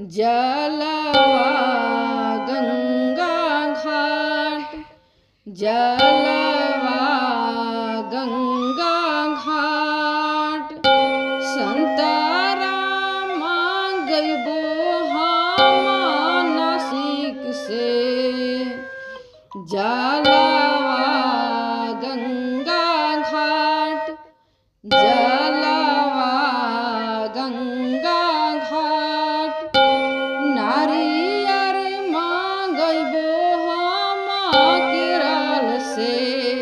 जलवा गंगा घाट जलवा गंगा घाट संताराम गइबो हम नासिक से जलवा गंगा घाट जलवा गंगा घाट नारियर मांगबो हम केरल से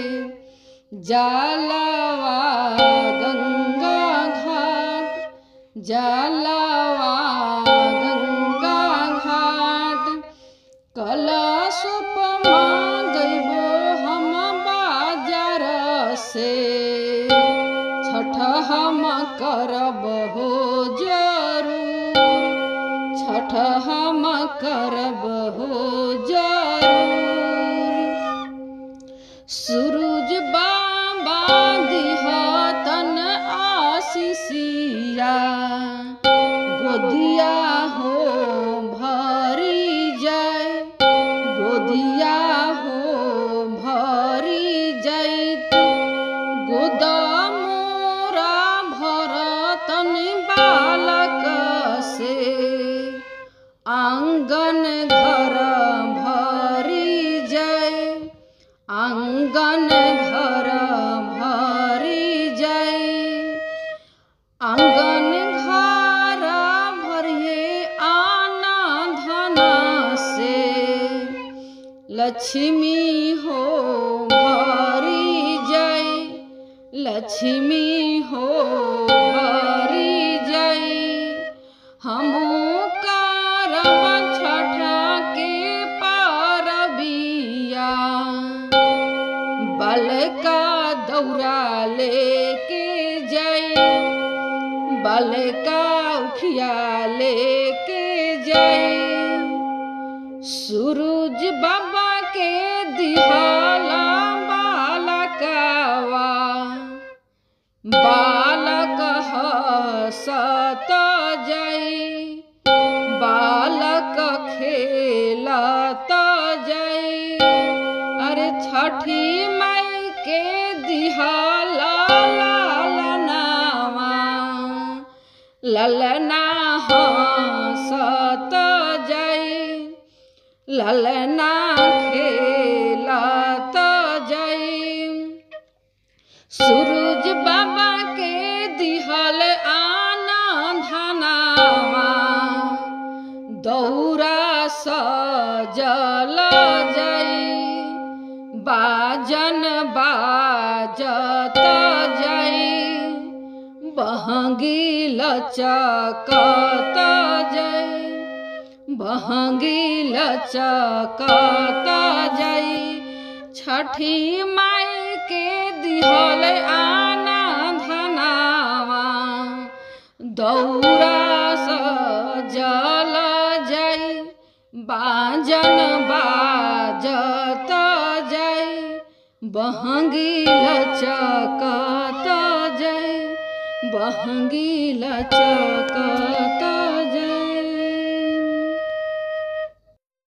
जलवा गंगा घाट जलवा गंगा घाट कलशप मांगबो हम बाजार से छठ हम करब हो जरूर छठ हम करब हो जरूर सूरज बाबा दिहतन आशीषिया गोदिया हो भरी जाय गोदिया हो भरी जैत गोदामोरा भरतन बालक से आंगन घर भरी जय आंगन घर भरी जय आंगन घर भरिए आना धन से लक्ष्मी हो भरी जय लक्ष्मी हो भरी जय हमू करब छठ के पारबिया बलका दौरा लेके जय बलका उखिया लेके जय सूरज बाबा के दिहाला बालकवा बालक हसत जय बालक खेलत जय अरे छठी माई के दिहाला लालनावा ललना हसत जय ललना खेलत जय सूरज बाबा के दिहल आना धनावा दौरा सजल जय बाजन बाजत जय बहंगी लचकत जय बहंगी लचकत जय छठी माई के दिहल आना धनावा दौरा सजल जय बाजन बाजत जय बहंगी लचकत जय बहंगी लचकत जय